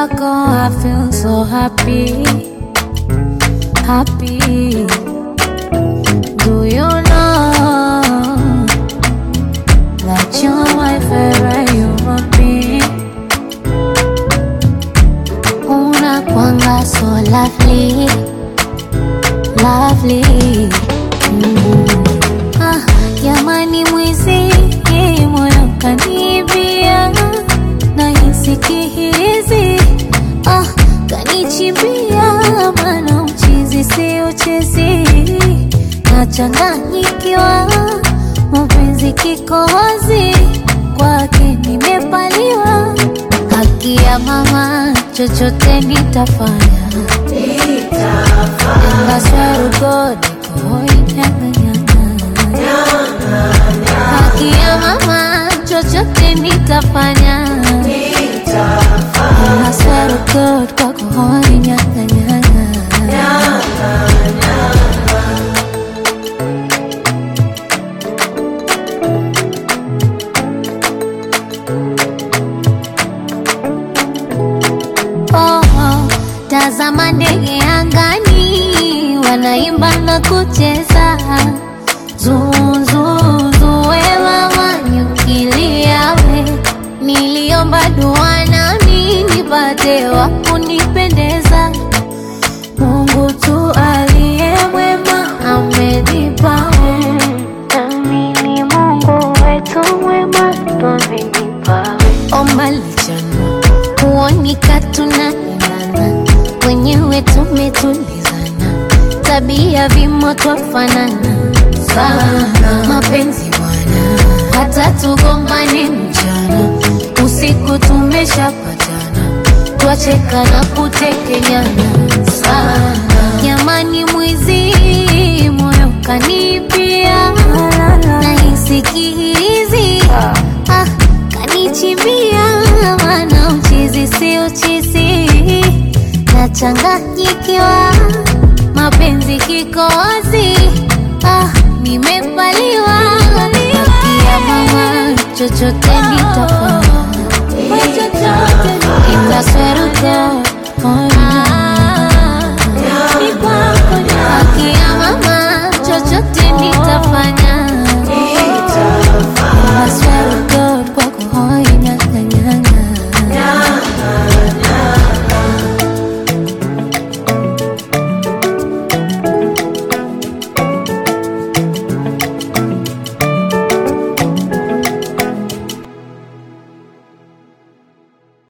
wako I feel so happy, happy. Do you know that you're my favorite human being? Unakwanga so lovely, lovely. Mm. Ah, jamani mwizi moyo kanibia nahisi kihizi ah, kanichimbia mana uchizi si uchezi nachanganyikiwa mapenzi kikohozi kwake nimepaliwa haki ya mama chochote nitafanya engaswarugodi haki ya mama chochote nitafanya engaswarugod kwakohoi nyanganyanga Oh, oh, tazama ndege angani wanaimba na kucheza zuzuzuwe mama nyukiliawe niliomba dua nami nipate wa kunipendeza Mungu tu aliye mwema amenipawe nami ni Mungu wetu mwema twamenipawe omba lichana kuonika tunaendana wenyewe tumetulizana tabia vimo twafanana sana mapenzi bwana hata tugombane mchana usiku tumeshapatana twacheka na kutekenyana sana jamani mwizi moyo kanipia nahisi kihizi ah, kanichimbia mana uchizi si uchizi nachanganyikiwa mapenzi kikozi ah, nimepaliwa kia mama chochote nitafanya itasweruko